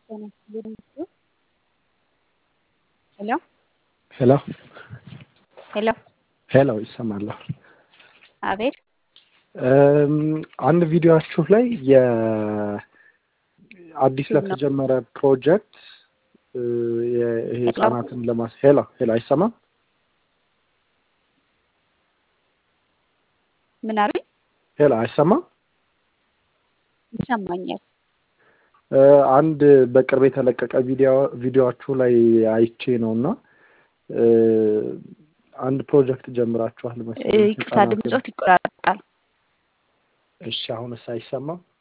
ሄሎ ሄሎ ሄሎ ሄሎ ይሰማል። አቤት አንድ ቪዲዮአችሁ ላይ የአዲስ ለተጀመረ ፕሮጀክት ይሄ ህጻናትን ለማስ ሄሎ ሄሎ አይሰማም? ምን አሉኝ? ሄሎ አይሰማም? ይሰማኛል። አንድ በቅርብ የተለቀቀ ቪዲዮ ቪዲዮአችሁ ላይ አይቼ ነው እና አንድ ፕሮጀክት ጀምራችኋል መሰለኝ። ይቅርታ ድምጾት ይቆራረጣል። እሺ አሁንስ አይሰማም?